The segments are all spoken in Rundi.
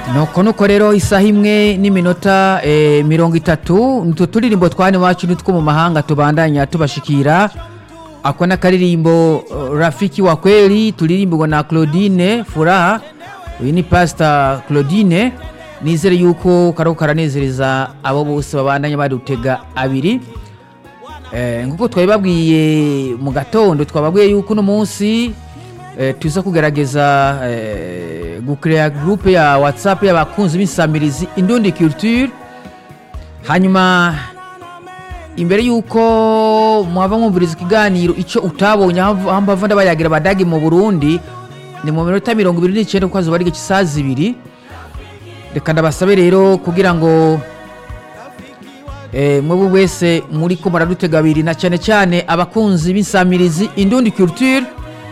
nuko nuko rero isaha imwe n'iminota eh, mirongo itatu nitwo turirimbo twane iwacu nitwo mu mahanga tubandanya tubashikira ako n'akaririmbo uh, rafiki wa kweli turirimbirwa na claudine furaha uyu ni pasita claudine nizere yuko kariko karanezereza abo bose babandanya badutega abiri Eh, nk'uko twabibabwiye mu gatondo twababwiye yuko uno munsi eh, tuza kugerageza eh, gucrea groupe ya whatsapp y'abakunzi b'insamirizi indundi culture hanyuma imbere yuko mwaba mwumviriza ikiganiro icyo utabonye aho mbava ndabayagira badagi mu burundi ni mu minota mirongo ibiri n'icyenda kuko hazuba ari igice isaha zibiri reka ndabasabe rero kugira ngo eh, mwebwe wese muri ko muradutega abiri na cyane cyane abakunzi b'insamirizi indundi culture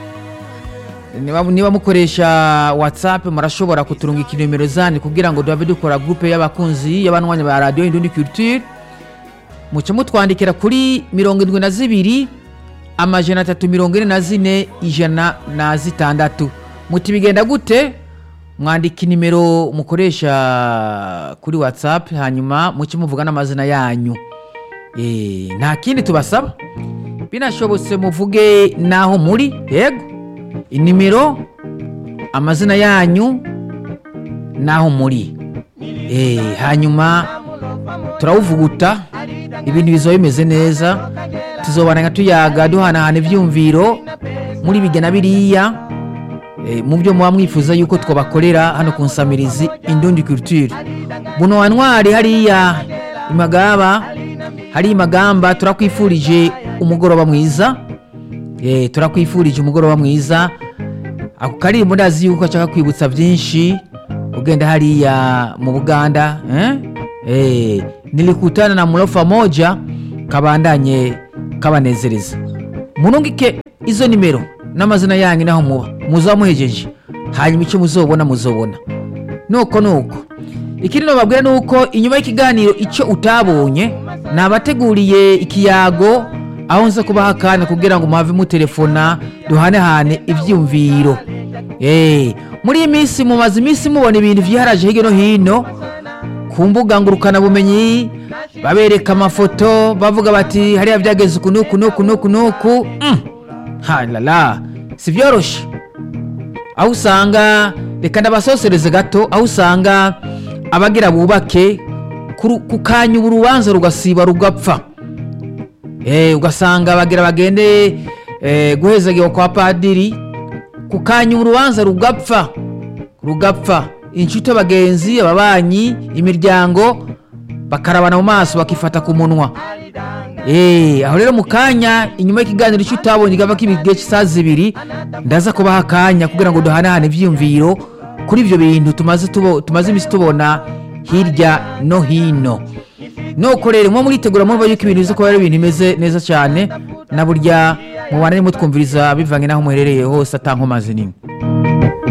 niba, niba mukoresha whatsapp murashobora kuturungika inimero zanyu kugira ngo duhabe dukora groupe y'abakunzi y'abanwanya ba radio indundi culture muce mutwandikira kuri mirongo indwi na zibiri amajana atatu mirongo ine na zine ijana na zitandatu muti bigenda gute mwandika inimero mukoresha kuri whatsapp hanyuma muce muvuga n'amazina yanyu Eh, nta kindi tubasaba binashobotse muvuge n'aho muri yego inimero amazina yanyu n'aho muri Eh, hanyuma turawuvuguta ibintu bizoba bimeze neza tuzobana tuyaga duhanahana ibyumviro muri bigena biriya Eh, mu byo muba mwifuza yuko twabakorera hano ku nsamirizi indundi culture buno wa ntwari hariya imagaba hari imagamba turakwifurije umugoroba mwiza Eh, turakwifurije umugoroba mwiza ako karirimbo ndazi yuko ashaka kwibutsa byinshi ugenda hariya mu buganda eh? Eh, nilikutana na mulofa moja kabandanye kabanezereza munungike izo nimero n'amazina yanyu naho muba muzaba muhejeje hanyuma icyo muzobona muzobona nuko nuko ikindi nababwira ni uko inyuma y'ikiganiro icyo utabonye nabateguriye ikiyago aho nza kubaha akanya kugira ngo muhave mutelefona duhanehane ibyiyumviro Eh, muri iyi minsi mumaze iminsi mubona ibintu byiharaje hirya no hino ku mbuga ngurukanabumenyi babereka amafoto bavuga bati hariya byageze uku n'uku n'uku n'uku n'uku Mm. halala si byoroshye aho usanga reka ndabasosereze gato aho usanga abagira bubake ku- ku kanya ubu urubanza rugasiba rugapfa Eh, ugasanga bagira bagende eh, guhezagiwa kwa padiri ku kanya urubanza rugapfa rugapfa inshuti abagenzi ababanyi imiryango bakarabana mu maso bakifata ku munwa Eh, aho rero mu kanya inyuma y'ikiganiro icyo utabonye gava k'ibigihe cy'isaha zibiri ndaza kubaha akanya kugira ngo duhanahane ibyiyumviro kuri ibyo bintu tumaze tubo- tumaze iminsi tubona hirya no hino nuko rero muba muritegura murumva yuko ibintu biza kuba ari ibintu bimeze neza cyane na burya mubana nimutwumviriza bivange n'aho muherereye hose atankomazi nini